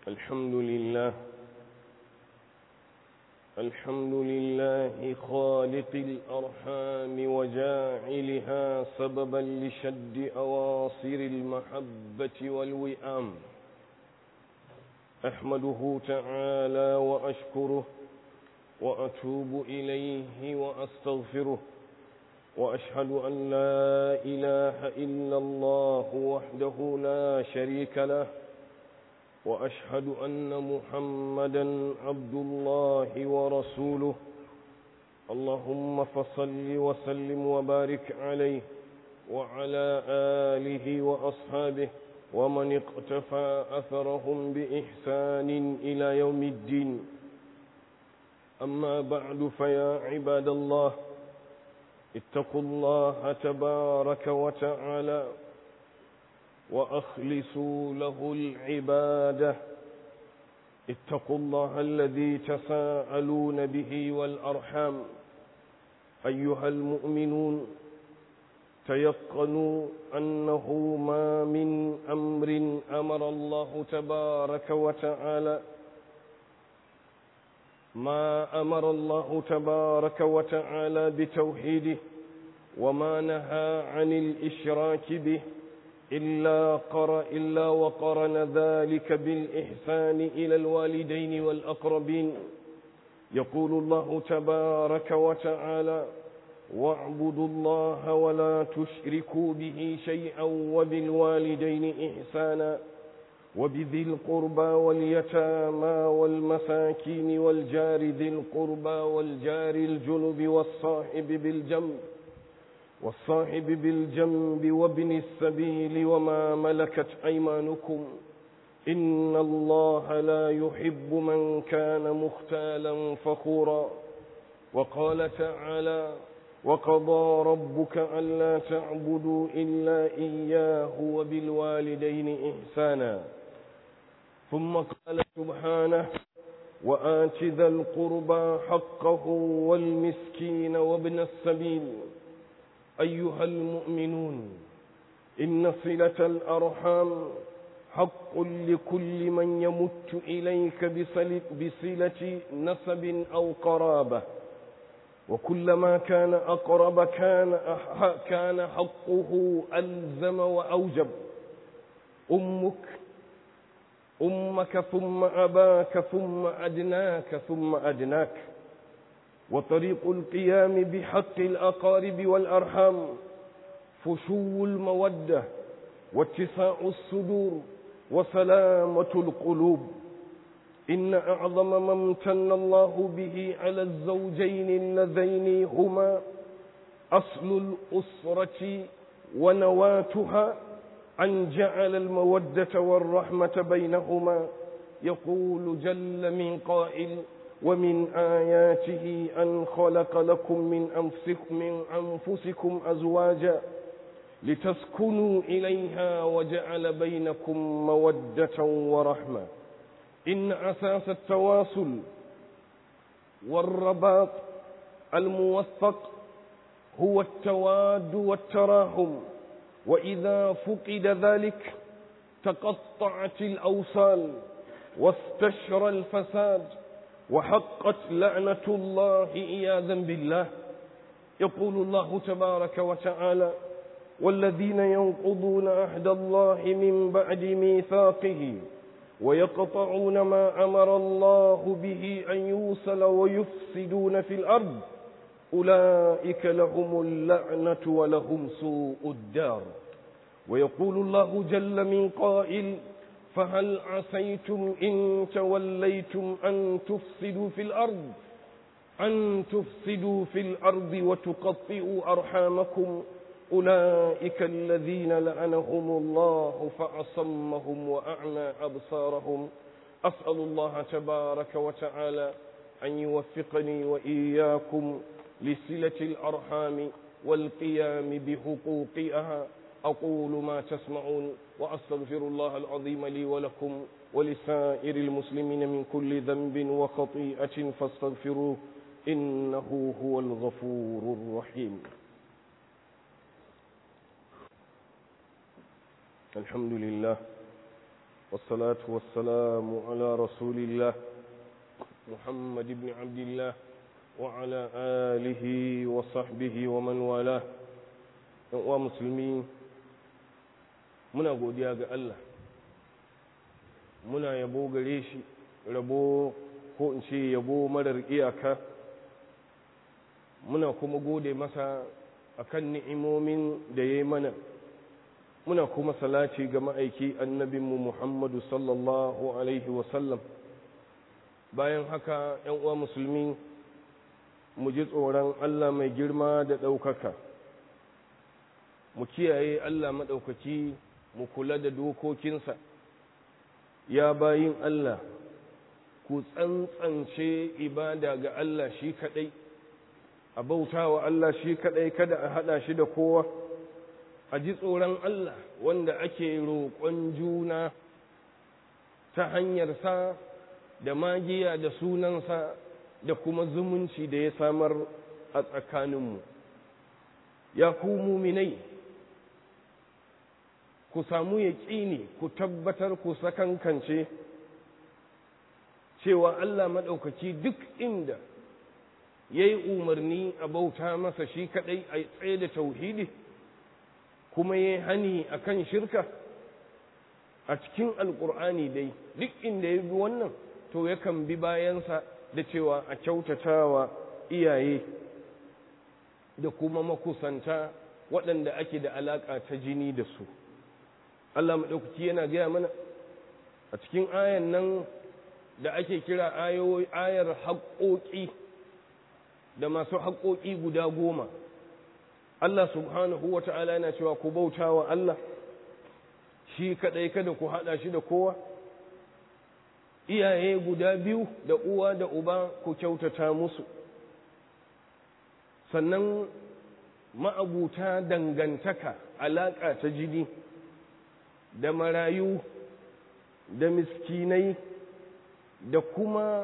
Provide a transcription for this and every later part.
الحمد لله الحمد لله خالق الأرحام وجاعلها سببا لشد أواصر المحبة والوئام أحمده تعالى وأشكره وأتوب إليه وأستغفره وأشهد أن لا إله إلا الله وحده لا شريك له وأشهد أن محمدا عبد الله ورسوله اللهم فصل وسلم وبارك عليه وعلى آله وأصحابه ومن اقتفى أثرهم بإحسان إلى يوم الدين أما بعد فيا عباد الله اتقوا الله تبارك وتعالى وأخلصوا له العبادة اتقوا الله الذي تساءلون به والأرحام أيها المؤمنون تيقنوا أنه ما من أمر أمر الله تبارك وتعالى ما أمر الله تبارك وتعالى بتوحيده وما نهى عن الإشراك به إلا, قر إلا وقرن ذلك بالإحسان إلى الوالدين والأقربين يقول الله تبارك وتعالى واعبدوا الله ولا تشركوا به شيئا وبالوالدين إحسانا وبذي القربى واليتامى والمساكين والجار ذي القربى والجار الجنب والصاحب بالجنب والصاحب بالجنب وابن السبيل وما ملكت أيمانكم إن الله لا يحب من كان مختالا فخورا وقال تعالى وقضى ربك ألا تعبدوا إلا إياه وبالوالدين إحسانا ثم قال سبحانه وآت ذا القربى حقه والمسكين وابن السبيل أيها المؤمنون إن صلة الأرحام حق لكل من يمت إليك بصلة نسب أو قرابة وكلما كان أقرب كان كان حقه ألزم وأوجب أمك أمك ثم أباك ثم أدناك ثم أدناك وطريق القيام بحق الأقارب والأرحام فشو المودة واتساع الصدور وسلامة القلوب إن أعظم ما امتن الله به على الزوجين اللذين هما أصل الأسرة ونواتها أن جعل المودة والرحمة بينهما يقول جل من قائل ومن آياته أن خلق لكم من أنفسكم, من أنفسكم أزواجا لتسكنوا إليها وجعل بينكم مودة ورحمة إن أساس التواصل والرباط الموثق هو التواد والتراحم وإذا فقد ذلك تقطعت الأوصال واستشرى الفساد وحقت لعنة الله إياذا بالله يقول الله تبارك وتعالى والذين ينقضون عهد الله من بعد ميثاقه ويقطعون ما أمر الله به أن يوصل ويفسدون في الأرض أولئك لهم اللعنة ولهم سوء الدار ويقول الله جل من قائل فهل عسيتم إن توليتم أن تفسدوا في الأرض أن تفسدوا في الأرض وتقطئوا أرحامكم أولئك الذين لعنهم الله فأصمهم وأعمى أبصارهم أسأل الله تبارك وتعالى أن يوفقني وإياكم لصلة الأرحام والقيام بحقوقها أقول ما تسمعون وأستغفر الله العظيم لي ولكم ولسائر المسلمين من كل ذنب وخطيئة فاستغفروه إنه هو الغفور الرحيم الحمد لله والصلاة والسلام على رسول الله محمد بن عبد الله وعلى آله وصحبه ومن والاه ومسلمين muna godiya ga Allah muna yabo gare shi rabo ko in ce yabo marar iyaka muna kuma gode masa akan ni'imomin da ya yi mana muna kuma salati ga ma'aiki annabinmu Muhammadu sallallahu Alaihi wasallam bayan haka ‘yan uwa musulmi mu ji tsoron Allah mai girma da ɗaukaka mu kiyaye Allah maɗaukaki mu kula da dokokinsa ya bayin Allah ku tsantsance ibada ga Allah shi kaɗai a bauta wa Allah shi kaɗai kada a haɗa shi da kowa a ji tsoron Allah wanda ake roƙon juna ta hanyarsa da magiya da sunansa da kuma zumunci da ya samar a tsakaninmu ya ku muminai ku samu yaƙini ku tabbatar ku sakankance cewa Allah maɗaukaki duk inda ya yi umarni a bauta masa shi kaɗai a tsaye da tauhidi kuma ya yi hani a kan shirka a cikin alƙur'ani dai duk inda ya bi wannan to yakan bi bayansa da cewa a kyautatawa iyaye da kuma makusanta waɗanda ake da alaƙa ta jini da su Allah maɗaukaki yana gaya mana a cikin ayan nan da ake kira ayar haƙoƙi da masu haƙoƙi guda goma Allah subhanahu wa ta'ala yana cewa ku bauta wa Allah shi kaɗai kada ku haɗa shi da kowa iyaye guda biyu da uwa da uba ku kyautata musu sannan ma'abuta dangantaka alaƙa ta jini da marayu da miskinai da kuma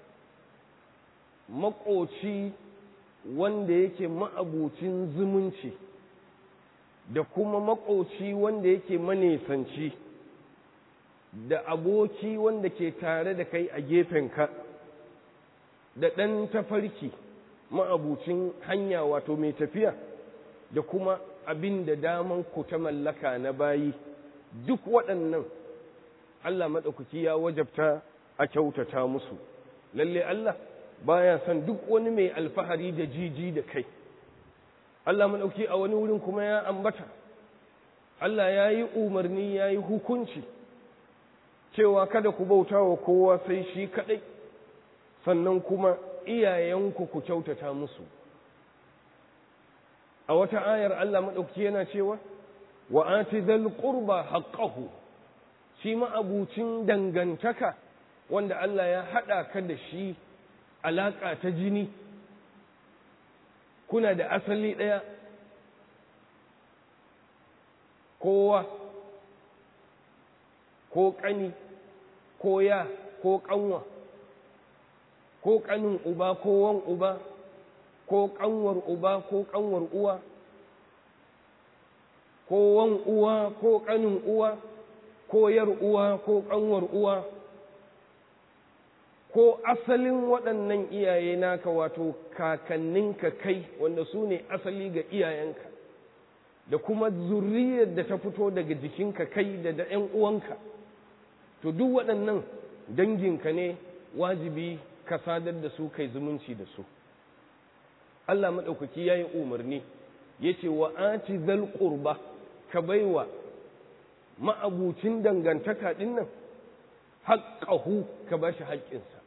maƙoci wanda yake ma'abucin zumunci da kuma maƙoci wanda yake manesanci da aboki wanda ke tare da kai a gefenka da ɗan tafarki ma'abucin hanya wato mai tafiya da kuma abin da daman ku ta mallaka na bayi duk waɗannan Allah maɗaukaki ya wajabta a kyautata musu lalle Allah baya son duk wani mai alfahari da jiji da kai Allah maɗauki a wani wurin kuma ya ambata Allah ya yi umarni ya yi hukunci cewa kada ku bauta wa kowa sai shi kaɗai sannan kuma iyayenku ku kyautata musu a wata ayar Allah maɗauki yana cewa wa ati zal qurba haqqahu shi ma'abucin dangantaka wanda Allah ya haɗa ka da shi alaƙa ta jini kuna da asali ɗaya kowa ko ƙani ko ya ko ƙanwa ko ƙanin uba ko wan uba ko ƙanwar uba ko ƙanwar uwa ko wan uwa ko ƙanin uwa ko yar uwa ko ƙanwar uwa ko asalin waɗannan iyaye naka wato kakanninka kai wanda su ne asali ga iyayenka da kuma zuriyar da ta fito daga jikinka kai da da ‘yan uwanka to duk waɗannan danginka ne wajibi ka sadar da su kai zumunci da su Allah maɗaukaki ya yi umarni ya ce wa ati zal ƙurba ka baiwa ma'abucin dangantaka ɗin nan haƙƙahu ka ba shi haƙƙinsa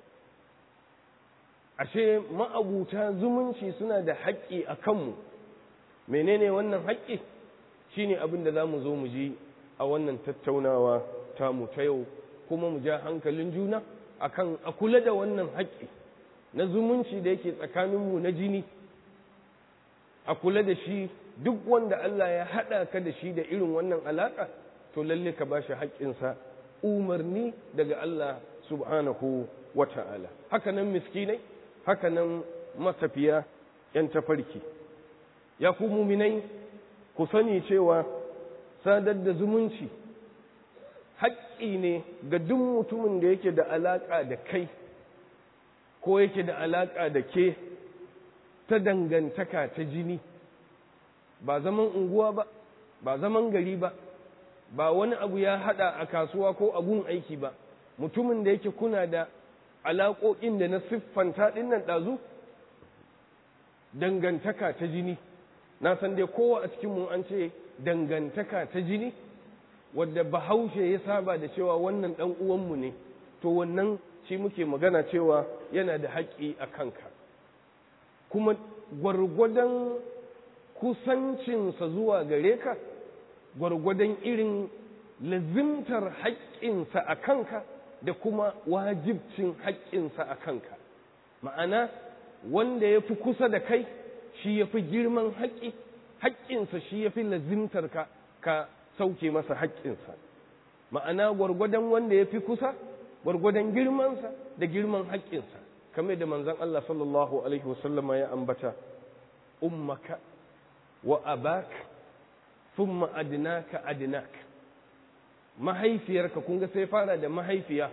ashe ma'abuta zumunci suna da haƙƙi a kanmu menene wannan haƙƙi shine abin da za mu zo mu ji a wannan tattaunawa tamu ta yau kuma mu ja hankalin juna akan a kula da wannan haƙƙi na zumunci da yake tsakaninmu na jini a kula da shi duk wanda Allah ya haɗa ka da shi da irin wannan alaƙa to lalle ka ba shi haƙƙinsa umarni daga Allah subhanahu wa ta'ala haka nan miskinai haka nan matafiya ‘yan tafarki ya ku muminai ku sani cewa sadar da zumunci haƙƙi ne ga duk mutumin da yake da alaƙa da kai ko yake da alaƙa da ke ta dangantaka ta jini ba zaman unguwa ba ba zaman gari ba ba wani abu ya haɗa a kasuwa ko a gun aiki ba mutumin da yake kuna da alaƙoƙin da na siffanta ɗin nan ɗazu dangantaka ta jini na san dai kowa a cikinmu an ce dangantaka ta jini wadda bahaushe ya saba da cewa wannan ɗan uwanmu ne to wannan shi muke magana cewa yana da haƙƙi a kanka kuma gwargwadon kusancinsa zuwa gare ka gwargwadon irin lazimtar haƙƙinsa a kanka da kuma wajibcin haƙƙinsa a kanka ma'ana wanda ya fi kusa da kai shi ya fi girman haƙƙi haƙƙinsa shi ya fi lazimtar ka ka sauke masa haƙƙinsa ma'ana gwargwadon wanda ya fi kusa gwargwadon girmansa da girman haƙƙinsa kamar da manzon Allah sallallahu alaihi wasallama ya ambata ummaka wa abak thumma adnaka adnak mahaifiyarka kun ga sai fara da mahaifiya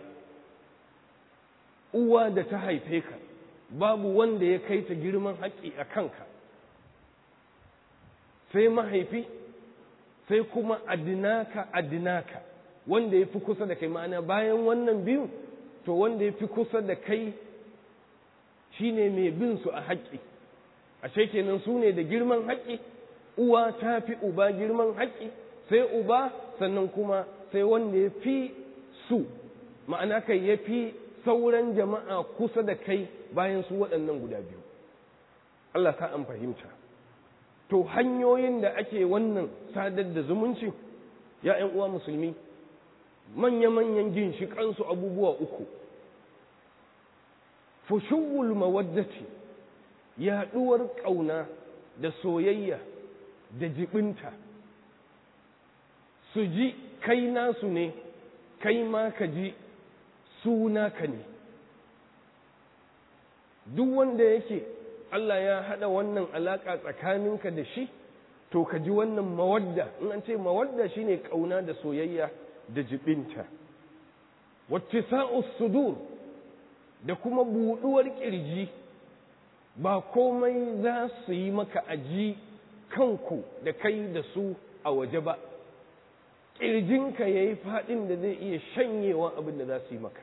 uwa da ta haife ka babu wanda ya kai ta girman haƙƙi a kanka sai mahaifi sai kuma adinaka adinaka wanda ya fi kusa da kai ma'ana bayan wannan biyu to wanda ya fi kusa da kai shine mai bin su a haƙƙi ashe kenan su ne da girman haƙƙi uwa ta fi uba girman haƙƙi sai uba sannan kuma sai wanda ya fi su ma'ana kai ya fi sauran jama'a kusa da kai bayan su waɗannan guda biyu Allah ta an fahimta to hanyoyin da ake wannan sadar da zumunci ya ‘yan uwa musulmi manya-manyan ginshiƙansu abubuwa uku fushuwul mawaddati yaɗuwar ƙauna da soyayya da jibinta su ji kai nasu ne kai ma ka ji su naka ne duk wanda yake Allah ya haɗa wannan alaƙa tsakaninka da shi to ka ji wannan mawadda in an ce mawadda shine ƙauna da soyayya da jibinta wacce sa'us sudur da kuma buɗuwar ƙirji ba komai za su yi maka aji kanku da kai da su a waje ba ƙirjinka ya yi faɗin da zai iya shanyewa abin da za su yi maka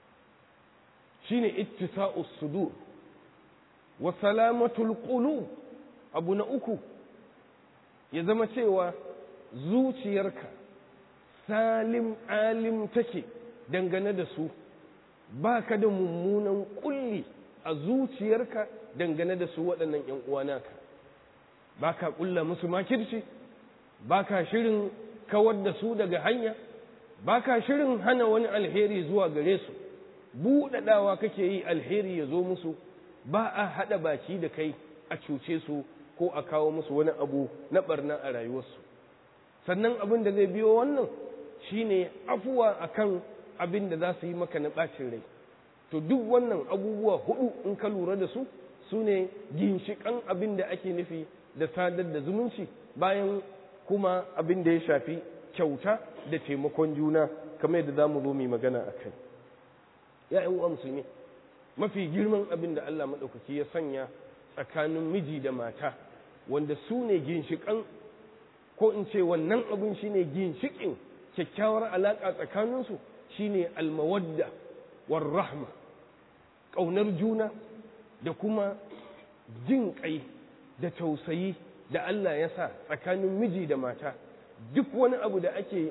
shine ittisa'us sudur wa salamatul qulub abu na uku ya zama cewa zuciyarka salim alim take dangane da su ba ka da mummunan kulli a zuciyarka dangane da su waɗannan ‘yan uwanaka ba ka ƙulla musu makirci ba ka shirin kawar da su daga hanya ba ka shirin hana wani alheri zuwa gare su buɗaɗawa kake yi alheri ya zo musu ba a haɗa baki da kai a cuce su ko a kawo musu wani abu na ɓarna a rayuwarsu sannan abin da zai biyo wannan shine afuwa akan abin da za su yi maka na ɓacin rai to duk wannan abubuwa hudu in ka lura da su su ne ginshiƙan abin da ake nufi da sadar da zumunci bayan kuma abin da ya shafi kyauta da taimakon juna kamar yadda za mu zo mai magana a kai ya uwa musulmi mafi girman abin da Allah maɗaukaki ya sanya tsakanin miji da mata wanda su ne ginshiƙan ko in ce wannan abin shine ginshiƙin kyakkyawar alaƙa tsakaninsu shine almawadda war rahma ƙaunar juna da kuma jin ƙai da tausayi da Allah ya sa tsakanin miji da mata duk wani abu da ake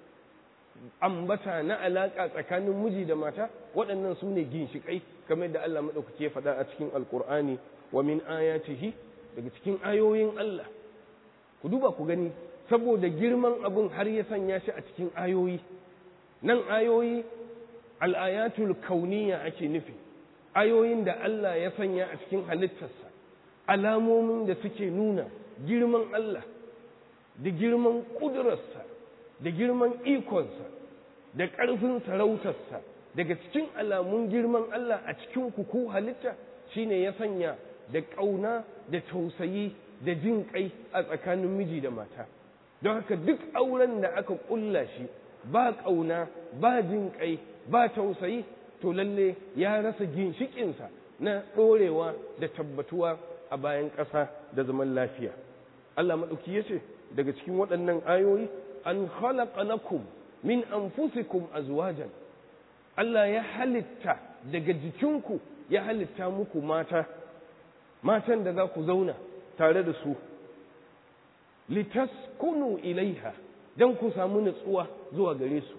ambata na alaƙa tsakanin miji da mata waɗannan su ne ginshiƙai kamar da Allah maɗaukaki ya faɗa a cikin alƙur'ani wa min ayatihi daga cikin ayoyin Allah ku duba ku gani saboda girman abin har ya sanya shi a cikin ayoyi nan ayoyi al'ayatul kauniya ake nufi ayoyin da Allah ya sanya a cikin halittarsa alamomin da suke nuna girman Allah da girman ƙudurarsa da girman ikonsa da ƙarfin sarautarsa daga cikin alamun girman Allah a cikin kuku halitta shine ya sanya da ƙauna da tausayi da jin ƙai a tsakanin miji da mata don haka duk auren da aka ƙulla shi ba ƙauna ba jin ƙai ba tausayi to lalle ya rasa ginshiƙinsa na ɗorewa da tabbatuwa a bayan ƙasa da zaman lafiya Allah maɗauki ya ce daga cikin waɗannan ayoyi an khalaqa lakum min anfusikum azwajan Allah ya halitta daga jikinku ya halitta muku mata matan da za ku zauna tare da su litaskunu ilaiha don ku samu nutsuwa zuwa gare su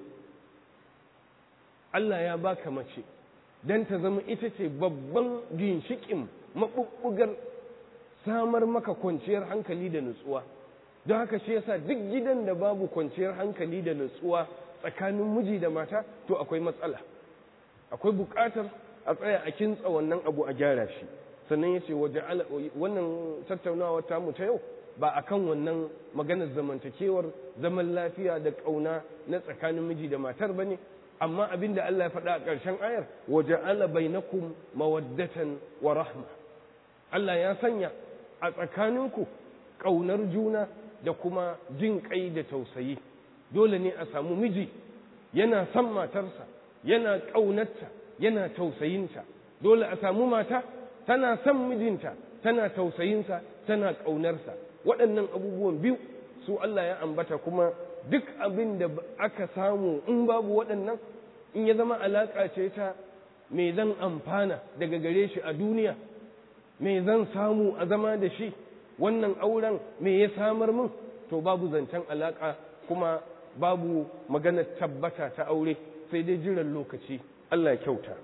Allah ya baka mace don ta zama ita ce babban ginshikin maɓuɓɓugar samar maka kwanciyar hankali da nutsuwa don haka shi yasa duk gidan da babu kwanciyar hankali da nutsuwa tsakanin miji da mata to akwai matsala akwai buƙatar a tsaya a kintsa wannan abu a gyara shi sannan ya ce waje wannan tattaunawa tamu ta yau ba a kan wannan maganar zamantakewar zaman lafiya da ƙauna na tsakanin miji da matar ba ne amma abin da Allah ya faɗa a ƙarshen ayar waje ala bainakum mawaddatan wa rahma Allah ya sanya a tsakaninku ƙaunar juna da kuma jin ƙai da tausayi dole ne a samu miji yana son matarsa yana ƙaunarta yana tausayinta dole a samu mata tana son mijinta tana tausayinsa tana ƙaunarsa waɗannan abubuwan biyu su Allah ya ambata kuma duk abin da aka samu in babu waɗannan in ya zama alaƙa ce ta me zan amfana daga gare shi a duniya me zan samu a zama da shi wannan auren me ya samar min to babu zancen alaƙa kuma babu maganar tabbata ta aure sai dai jiran lokaci Allah ya kyauta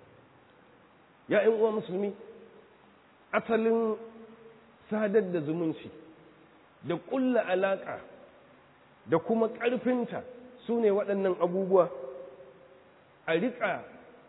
ya uwa musulmi asalin sadar da zumunci da ƙulla alaƙa da kuma ƙarfinta su ne waɗannan abubuwa a riƙa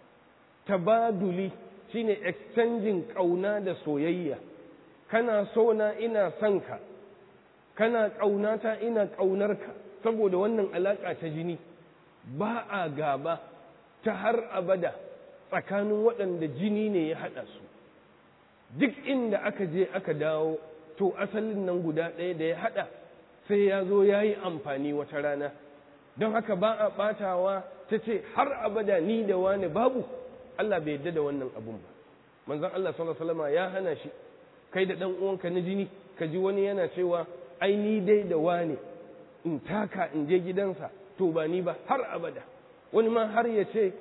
tabaduli shine exchanging ƙauna da soyayya kana so na ina son ka kana ƙaunata ina ƙaunarka saboda wannan alaƙa ta jini ba a gaba ta har abada tsakanin waɗanda jini ne ya haɗa su duk inda aka je aka dawo to asalin nan guda ɗaya da ya haɗa sai ya zo ya yi amfani wata rana don haka ba a ɓatawa ta ce har abada ni da wani babu Allah bai yadda da wannan abun ba manzon Allah sallallahu alaihi wasallam ya hana shi kai da ɗan uwanka na jini ka ji wani yana cewa ai ni dai da wani in taka in je gidansa to ba ni ba har abada wani ma har ya ce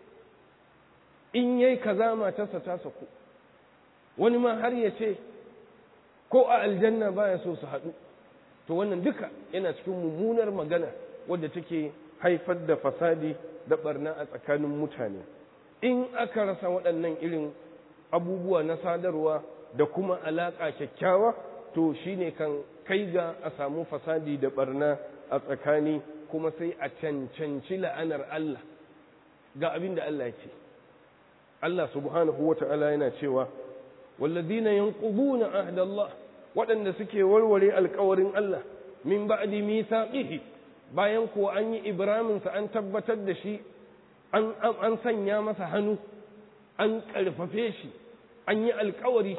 in yayi kaza matarsa ta saku wani ma har ya ce ko a aljanna baya so su haɗu to wannan duka yana cikin mummunar magana wadda take haifar da fasadi da barna a tsakanin mutane in aka rasa waɗannan irin abubuwa na sadarwa da kuma alaƙa kyakkyawa to shine kan kai ga a samu fasadi da barna a tsakani kuma sai a cancanci la'anar Allah ga abin da Allah ya ce Allah subhanahu wa ta'ala yana cewa والذين ينقضون عهد الله waɗanda suke warware alkawarin Allah min ba'di mithaqihi bayan ko an yi ibramin sa an tabbatar da shi an an sanya masa hannu an karfafe shi an yi alkawari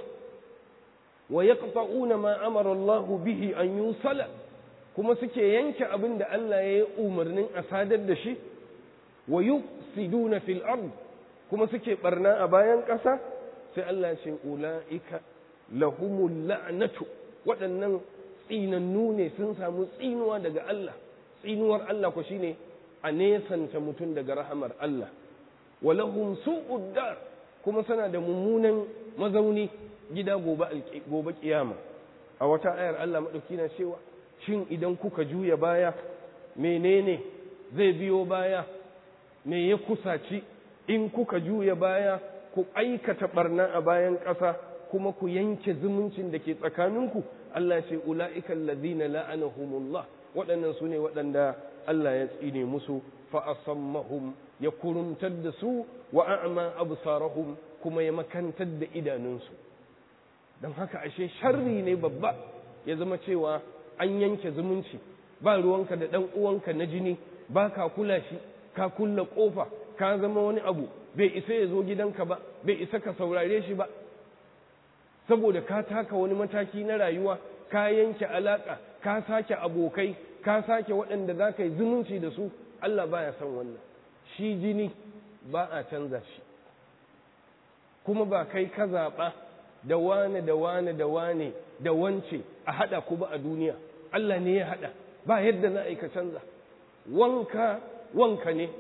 wa yaqta'una ma amara Allah bihi an yusala kuma suke yanke abin da Allah ya yi umarnin a sadar da shi wa yufsiduna fil ard kuma suke barna a bayan ƙasa sai Allah ce ula'ika lahumul la'natu waɗannan tsinannu ne sun samu tsinuwa daga Allah tsinuwar Allah ko shine a nesanta mutum daga rahamar Allah wa lahum su'ud dar kuma suna da mummunan mazauni gida gobe gobe kiyama a wata ayar Allah madauki na cewa shin idan kuka juya baya menene zai biyo baya me ya kusaci in kuka juya baya ku aikata barna a bayan ƙasa kuma ku yanke zumuncin da ke tsakaninku Allah ce ula'ika allazina la'anahumullah waɗannan su ne waɗanda Allah ya tsine musu fa asammahum ya kurumtar da su wa a'ma absarahum kuma ya makantar da idanunsu don haka ashe sharri ne babba ya zama cewa an yanke zumunci ba ruwanka da ɗan uwanka na jini ba ka kula shi ka kulla ƙofa ka zama wani abu bai isa ya zo gidanka ba bai isa ka saurare shi ba saboda ka taka wani mataki na rayuwa ka yanke alaƙa ka sake abokai ka sake waɗanda za ka yi zumunci da su Allah baya son wannan shi jini ba a canza shi kuma ba kai ka zaɓa da wane da wane da wane da wance a haɗa ku ba a duniya Allah ne ya haɗa ba yadda za a yi ka canza wanka wanka ne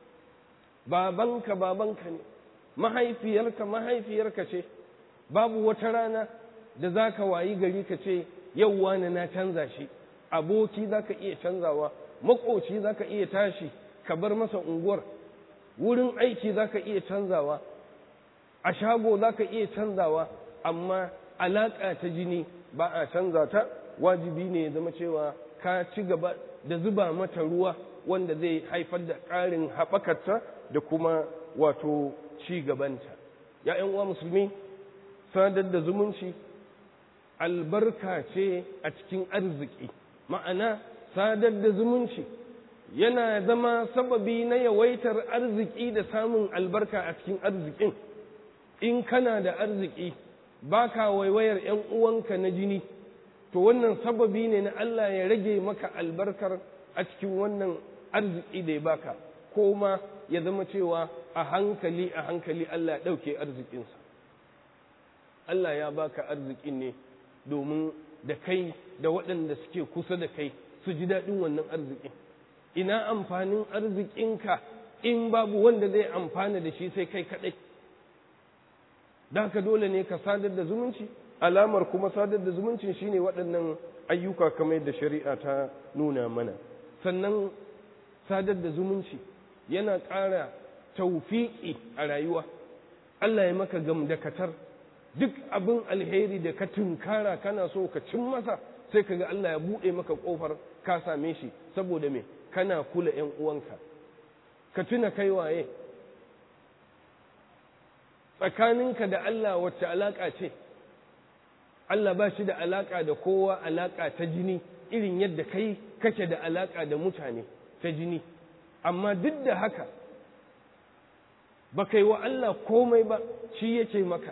babanka babanka ne mahaifiyarka mahaifiyarka ce babu wata rana da za ka wayi gari ka ce yau wane na canza shi aboki za ka iya canzawa makoci za ka iya tashi ka bar masa unguwar wurin aiki za ka iya canzawa a shago za ka iya canzawa amma alaƙa ta jini ba a canza ta wajibi ne ya zama cewa ka ci gaba da zuba mata ruwa wanda zai haifar da ƙarin haɓakarta da kuma wato ci gabanta ‘ya'yan uwa musulmi sadar da zumunci albarka ce a cikin arziki ma'ana sadar da zumunci yana zama sababi na yawaitar arziki da samun albarka a cikin arzikin in kana da arziki baka waiwayar ‘yan uwanka na jini to wannan sababi ne na Allah ya rage maka albarkar a cikin wannan arziki da ya baka ko ma ya zama cewa a hankali a hankali Allah ya ɗauke arzikinsa Allah ya baka arzikin ne domin da kai da waɗanda suke kusa da kai su ji daɗin wannan arzikin ina amfanin arzikinka in babu wanda zai amfana da shi sai kai kaɗai da haka dole ne ka sadar da zumunci alamar kuma sadar da zumuncin shine waɗannan ayyuka kamar yadda shari'a ta nuna mana sannan sadar da zumunci yana ƙara taufiƙi a rayuwa Allah ya maka gamdakatar duk abin alheri da ka tunkara kana so ka cin masa sai ka ga Allah ya buɗe maka ƙofar ka same shi saboda me kana kula ‘yan uwanka ka tuna kai waye tsakaninka da Allah wacce alaƙa ce Allah ba shi da alaƙa da kowa alaƙa ta jini irin yadda kai kake da alaƙa da mutane ta jini amma duk da haka ba kai wa Allah komai ba shi yake maka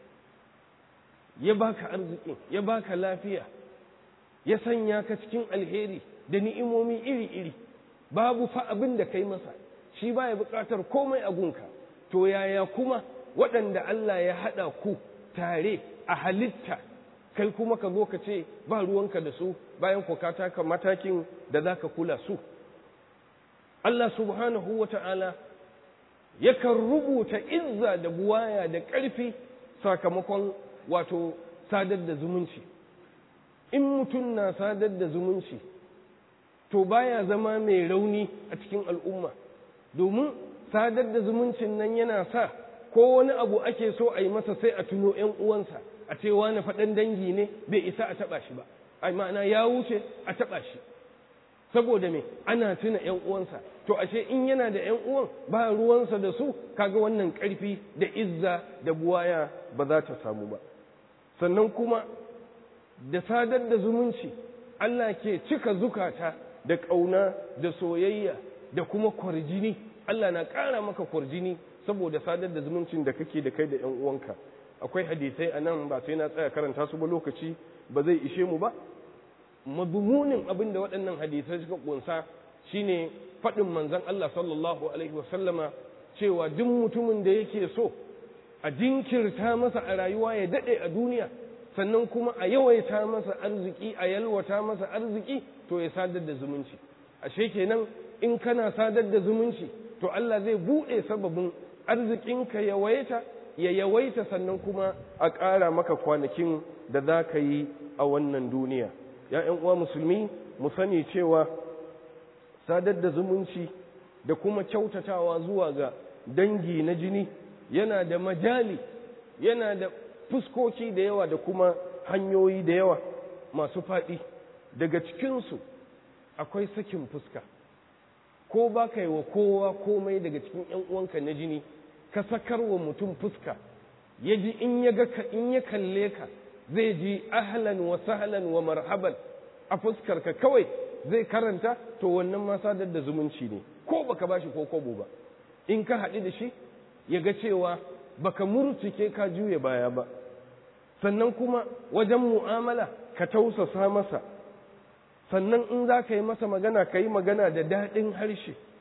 ya baka arziki ya baka lafiya ya sanya ka cikin alheri da ni'imomi iri-iri babu fa abin da kai masa shi baya buƙatar komai a gunka to yaya kuma waɗanda Allah ya haɗa ku tare a halitta kai kuma ka zo ka ce ba ruwanka da su bayan ku ka taka matakin da za ka kula su Allah subhanahu wa ta'ala yakan rubuta izza da buwaya da ƙarfi sakamakon wato sadar da zumunci in mutum na sadar da zumunci to baya zama mai rauni a cikin al'umma domin sadar da zumuncin nan yana sa ko wani abu ake so a yi masa sai a tuno ‘yan uwansa a ce wani faɗan dangi ne bai isa a taɓa shi ba ai ma'ana ya wuce a taɓa shi saboda me ana tuna ‘yan uwansa to ashe in yana da ‘yan uwan ba ruwansa da su kaga wannan ƙarfi da izza da buwaya ba za ta samu ba sannan kuma da sadar da zumunci Allah ke cika zukata da ƙauna da soyayya da kuma kwarjini Allah na ƙara maka kwarjini saboda sadar da zumuncin da kake da kai da ‘yan uwanka akwai hadisai a nan ba sai na tsaya karanta su ba lokaci ba zai ishe mu ba madumunin abin da waɗannan hadisai suka ƙunsa shine faɗin manzon Allah sallallahu alaihi wasallama cewa duk mutumin da yake so a jinkirta masa a rayuwa ya daɗe a duniya sannan kuma a yawaita masa arziki a yalwata masa arziki to ya sadar da zumunci ashe kenan in kana sadar da zumunci to Allah zai buɗe sababin arzikinka yawaita ya yawaita sannan kuma a ƙara maka kwanakin da za ka yi a wannan duniya ya uwa musulmi mu sani cewa sadar da zumunci da kuma kyautatawa zuwa ga dangi na jini yana da majali yana da fuskoki da yawa da kuma hanyoyi da yawa masu faɗi daga cikinsu akwai sakin fuska ko ba ka yi wa kowa komai daga cikin ‘yan uwanka na jini ka sakar wa mutum fuska ya ji in ya ga ka in ya kalle ka zai ji ahlan wa sahlan wa marhaban a fuskarka kawai zai karanta to wannan ma sadar da zumunci ne ko baka bashi ko kobo ba in ka haɗu da shi ya ga cewa baka murtuke ka juye baya ba sannan kuma wajen mu'amala ka tausasa masa sannan in za ka yi masa magana ka yi magana da daɗin harshe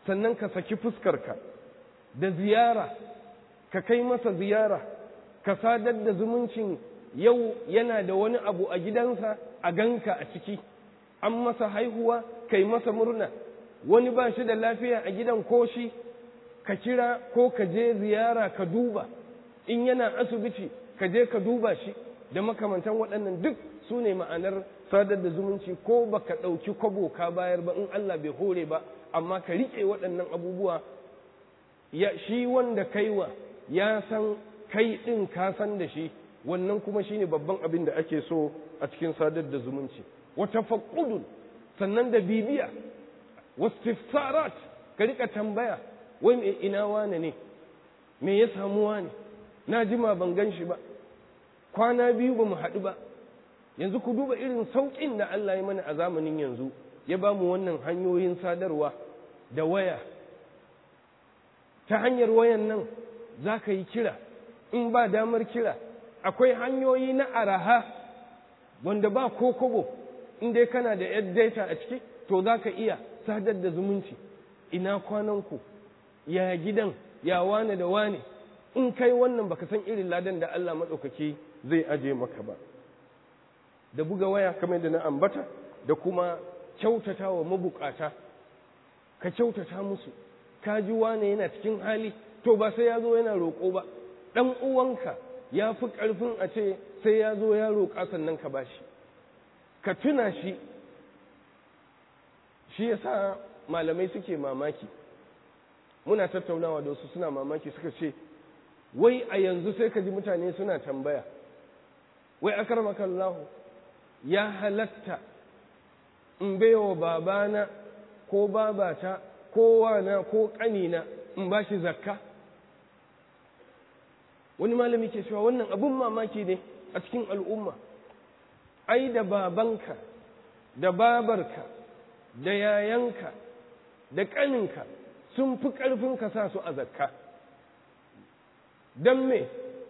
sannan ka saki fuskarka da ziyara ka kai masa ziyara ka sadar da zumuncin yau yana da wani abu a gidansa a ganka a ciki an masa haihuwa kai masa murna wani ba shi da lafiya a gidan ko shi ka kira ko ka je ziyara ka duba in yana asibiti ka je ka duba shi da makamantan waɗannan duk su ne ma'anar sadar da zumunci ko ba ka ɗauki kwabo ka bayar ba in Allah bai hore ba amma ka riƙe waɗannan abubuwa ya shi wanda kaiwa ya san kai ɗin ka san da shi wannan kuma shine babban abin da ake so a cikin sadar da zumunci wata faƙudun sannan da bibiya wastifsarat ka rika tambaya wai me ina wane ne me ya samu wane na jima ban gan shi ba kwana biyu ba mu haɗu ba yanzu ku duba irin sauƙin da Allah ya mana a zamanin yanzu ya ba mu wannan hanyoyin sadarwa da waya ta hanyar wayan nan za ka yi kira in ba damar kira akwai hanyoyi na araha wanda ba ko kobo in dai kana da yar data a ciki to za ka iya sadar da zumunci ina kwananku ya gidan ya wane da wane in kai wannan baka san irin ladan da Allah maɗaukaki zai aje maka ba da buga waya kamar da na ambata da kuma kyautata wa mabukata ka kyautata musu ka ji wane yana cikin hali to ba sai ya zo yana roƙo ba ɗan uwanka ya fi ƙarfin a ce sai ya zo ya roƙa sannan ka bashi ka tuna shi shi yasa malamai suke mamaki muna tattaunawa da wasu suna mamaki suka ce wai a yanzu sai ka ji mutane suna tambaya wai akarmakallahu ya halatta in baiwa babana ko babata ko wana ko ƙanina in ba shi zakka wani malami ke cewa wannan abun mamaki ne a cikin al'umma ai da babanka da babarka da yayanka da ƙaninka sun fi ƙarfin ka sa su a zakka don me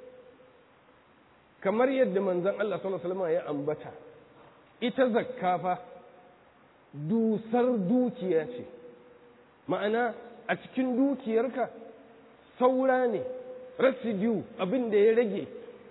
kamar yadda manzon Allah sallallahu alaihi ya ambata ita zakka fa dusar dukiya ce ma'ana a cikin dukiyarka saura ne residue abin da ya rage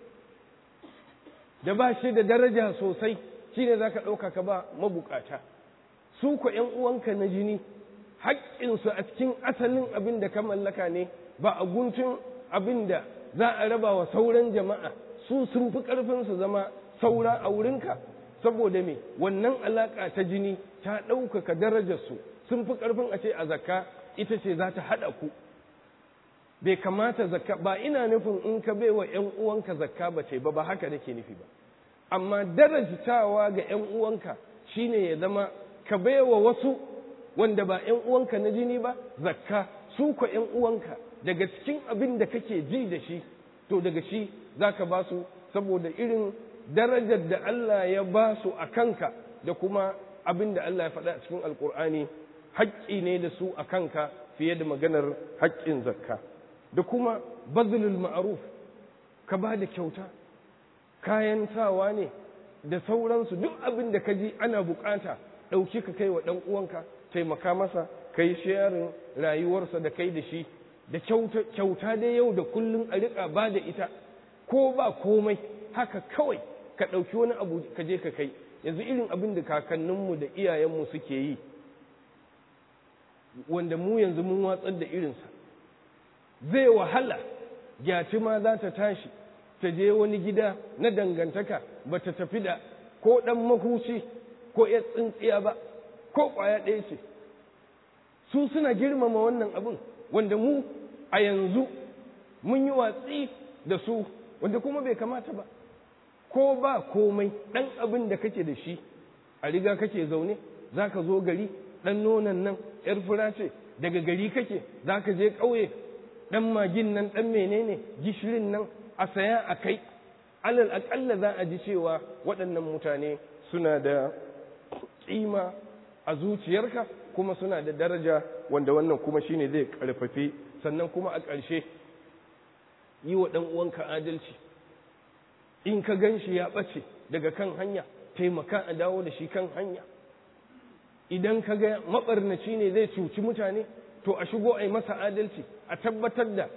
da ba shi da daraja sosai shi ne za ka ɗauka ka ba mabukata su ku ‘yan uwanka na jini haƙƙinsu a cikin asalin abin da ka mallaka ne ba a guntun abin da za a raba wa sauran jama'a su sun fi ƙarfin su zama saura a wurinka saboda me wannan alaƙa ta jini ta ɗaukaka darajarsu sun fi ƙarfin a ce a zakka ita ce za ta haɗa ku bai kamata zakka ba ina nufin in ka bai wa ‘yan uwanka zakka ba ce ba ba haka nake nufi ba amma darajtawa ga ‘yan uwanka shine ya zama ka bai wa wasu wanda ba ‘yan uwanka na jini ba zakka su ko ‘yan uwanka daga cikin abin da kake ji da shi to daga shi za ka ba su saboda irin darajar da Allah ya ba su a kanka da kuma abin da Allah ya faɗa a cikin alkur'ani haƙƙi ne da su a kanka fiye da maganar haƙƙin zakka da kuma bazlul ma'ruf ka ba da kyauta kayan sawa ne da sauransu duk abin da ka ji ana bukata ɗauki ka kai wa ɗan uwanka taimaka masa kai sharing rayuwarsa da kai da shi da kyauta da yau da kullum a riƙa ba da ita ko ba komai haka kawai ka ɗauki wani abu ka je ka kai yanzu irin abin da kakanninmu da iyayenmu suke yi wanda mu yanzu mun watsar da irinsa zai wahala gyati ma za ta tashi ta je wani gida na dangantaka ba ta tafi da ko ɗan mahuci ko ya tsintsiya ba ko ƙwaya ɗaya ce su suna girmama wannan abin wanda mu a yanzu mun yi watsi da su wanda kuma bai kamata ba ko ba komai ɗan abin da kake da shi a riga kake zaune za ka zo gari ɗan nonon nan ‘yar fura ce daga gari kake za ka je ƙauye ɗan magin nan ɗan menene gishirin nan a saya a kai alal aƙalla za a ji cewa waɗannan mutane suna da ƙima a zuciyarka kuma suna da daraja wanda wannan kuma shine zai ƙarfafe sannan kuma a ƙarshe yi wa ɗan uwanka adalci in ka gan shi ya ɓace daga kan hanya taimaka a dawo da shi kan hanya idan ka ga maɓarnaci ne zai cuci mutane to a shigo a yi masa adalci a tabbatar da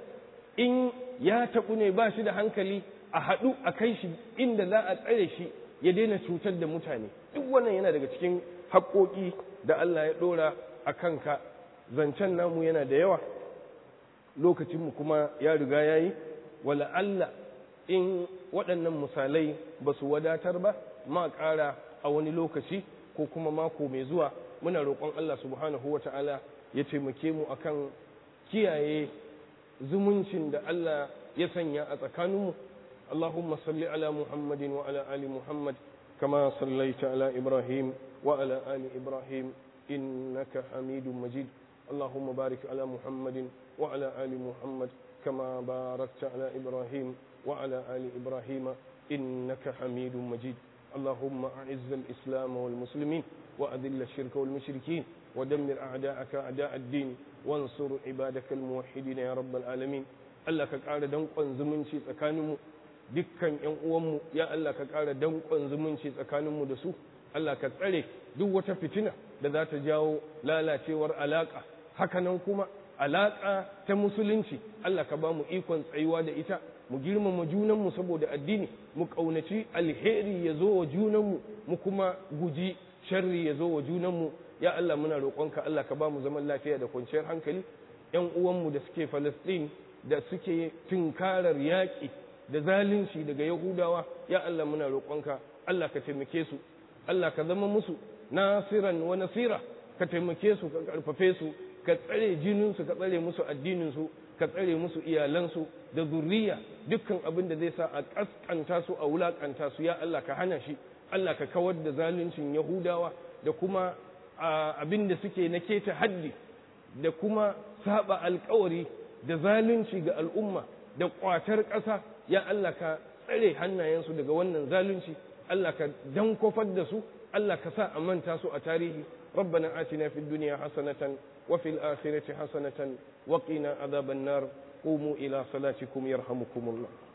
in ya taɓu ne ba shi da hankali a haɗu a kai shi inda za a tsare shi ya daina cutar da mutane duk wannan yana daga cikin haƙoƙi da Allah ya ɗora a kanka zancen namu yana da yawa lokacinmu kuma ya riga ya yi wala Allah in waɗannan misalai ba su wadatar ba ma ƙara a wani lokaci ko kuma mako mai zuwa muna roƙon Allah subhanahu wa ta'ala ya taimake mu akan kiyaye zumuncin da Allah ya sanya a tsakaninmu اللهم صل على محمد وعلى آل محمد كما صليت على إبراهيم وعلى آل إبراهيم إنك حميد مجيد اللهم بارك على محمد وعلى آل محمد كما باركت على إبراهيم وعلى آل إبراهيم إنك حميد مجيد اللهم أعز الإسلام والمسلمين وأذل الشرك والمشركين ودمر أعداءك أعداء الدين وانصر عبادك الموحدين يا رب العالمين Allah ka ƙara danƙon zumunci tsakaninmu dukkan ‘yan uwanmu ya Allah ka ƙara danƙon zumunci tsakaninmu da su Allah ka tsare duk wata fitina da za ta jawo lalacewar alaƙa hakanan kuma alaƙa ta musulunci Allah ka ba mu ikon tsayuwa da ita mu girmama junanmu saboda addini mu ƙaunaci alheri ya zo wa junanmu mu kuma guji sharri ya zo wa junanmu ya Allah muna roƙonka Allah ka ba mu zaman lafiya da kwanciyar hankali ‘yan uwanmu da suke Falasɗin da suke tunkarar yaƙi da zalunci daga Yahudawa ya Allah muna roƙonka Allah ka taimake su Allah ka zama musu nasiran wa nasira ka taimake su ka karfafe su ka tsare jininsu ka tsare musu addininsu ka tsare musu iyalansu da zurriya dukkan abin da zai sa a kaskanta su a wulakanta su ya Allah ka hana shi Allah ka kawar da zaluncin Yahudawa da kuma abin da suke na keta haddi da kuma saba alkawari da zalunci ga al'umma da kwatar ƙasa ya Allah ka tsare hannayensu daga wannan zalunci Allah ka dankofar da su Allah ka sa a manta su a tarihi ربنا آتنا في الدنيا حسنة وفي الآخرة حسنة وقنا عذاب النار قوموا إلى صلاتكم يرحمكم الله